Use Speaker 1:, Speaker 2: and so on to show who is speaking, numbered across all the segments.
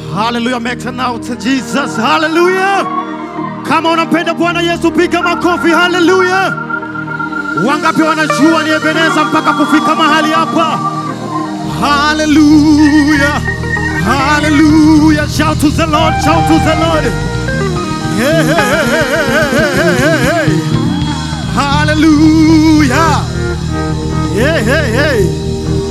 Speaker 1: Hallelujah, make an out to Jesus. Hallelujah. Kama unampenda Bwana Yesu piga makofi. Hallelujah. Wangapi wanajua ni Ebeneza mpaka kufika mahali hapa? Hallelujah. Hallelujah. Shout to the Lord. Shout to the Lord. Hey, hey, hey, hey, hey, hey, hey. Hallelujah. Hey, hey, hey.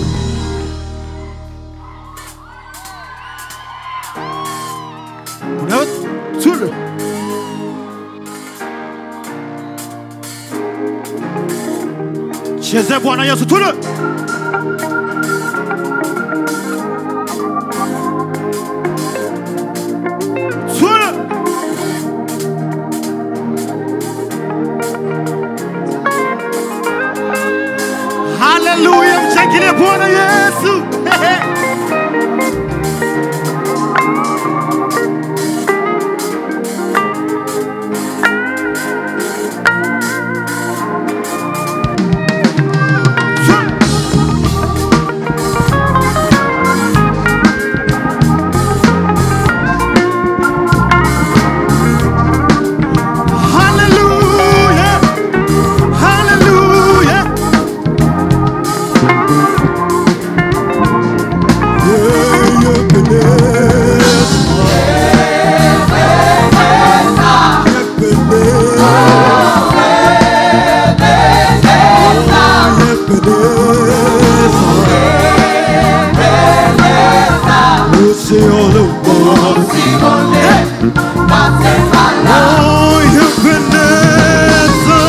Speaker 1: Unaweza tule. Cheze Bwana Yesu tule. Tule. Haleluya, mshangilie Bwana Yesu. Hallelujah. Hallelujah. Senhor, eu posso. Oh, Ebenezer.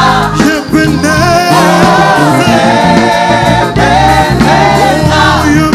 Speaker 1: Ebenezer. Oh,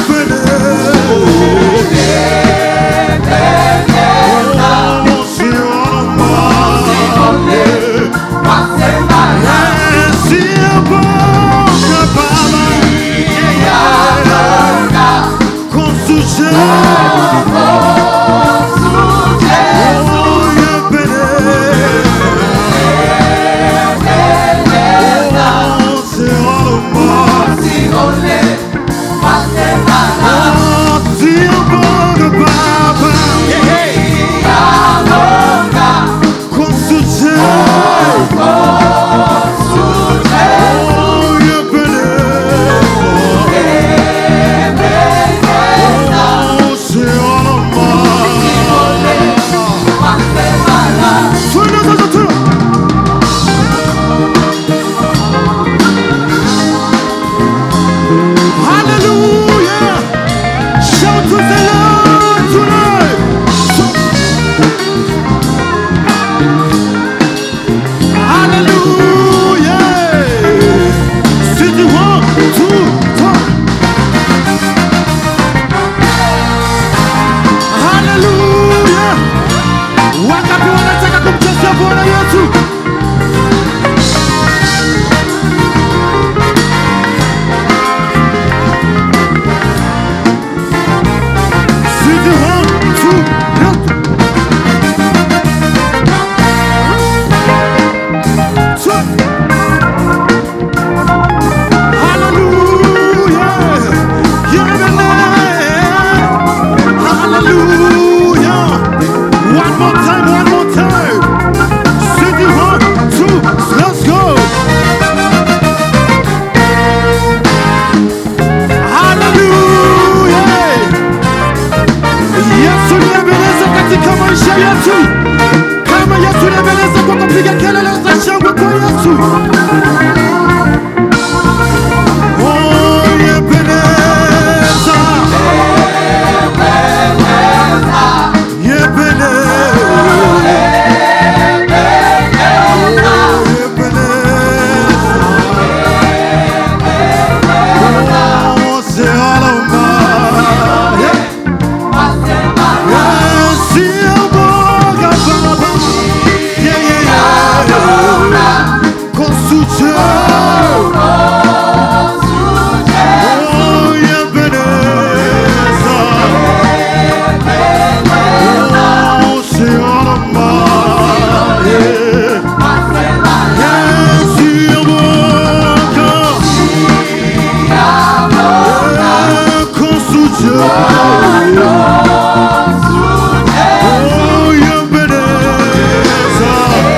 Speaker 1: Oh, Ebeneza.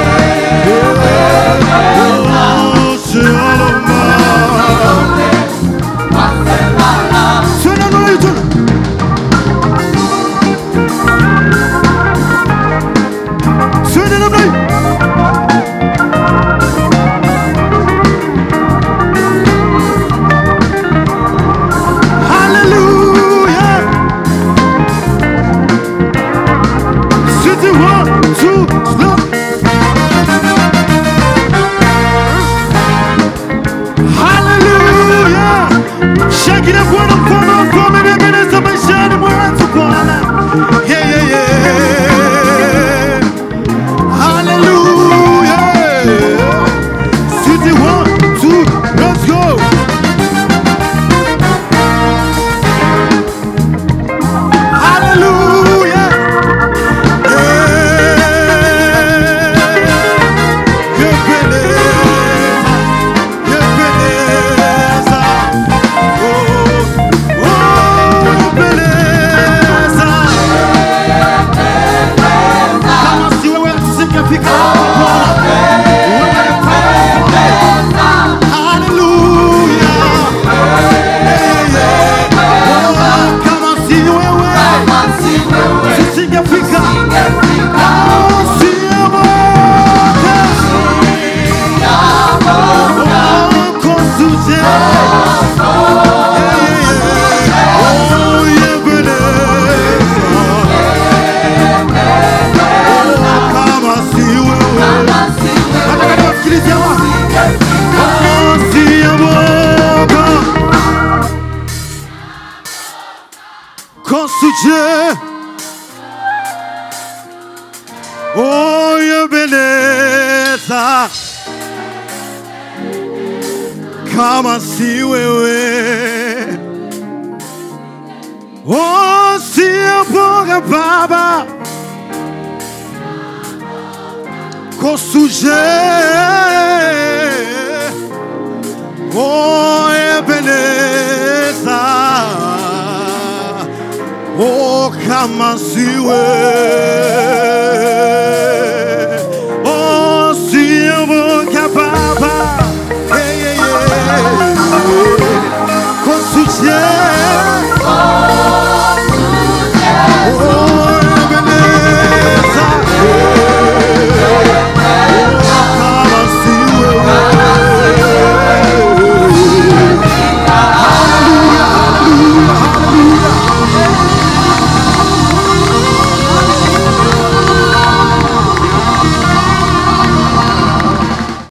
Speaker 1: Oh, Shalom. Suena nuevo, suena. Suena nuevo. Hallelujah. City one, two, slow. Hallelujah. Shake it Bwana mkono wako umenibebeleza maishani mwangu Bwana. Yeah, yeah, yeah. Hallelujah. City one, two, let's go. Hallelujah. Yeah. Yebeleza, yebeleza. Oh, oh, yebeleza. Kama si wewe tusingefika hapa Bwana. Wewe kama Hallelujah. Yeah, yeah. Oh, kama si wewe tusingefika. Oh, si wewe. Oh, kosuje. Yeah, yeah, yeah. Oh, yebeleza. Oh, kama si wewe. Nataka niwasikilize hawa. Oh, si wewe. Kosuje. Oh, yebeleza. Kama si wewe. Oh, si boga baba. Kosuje. Oh, Ebeneza. Oh, kama si wewe.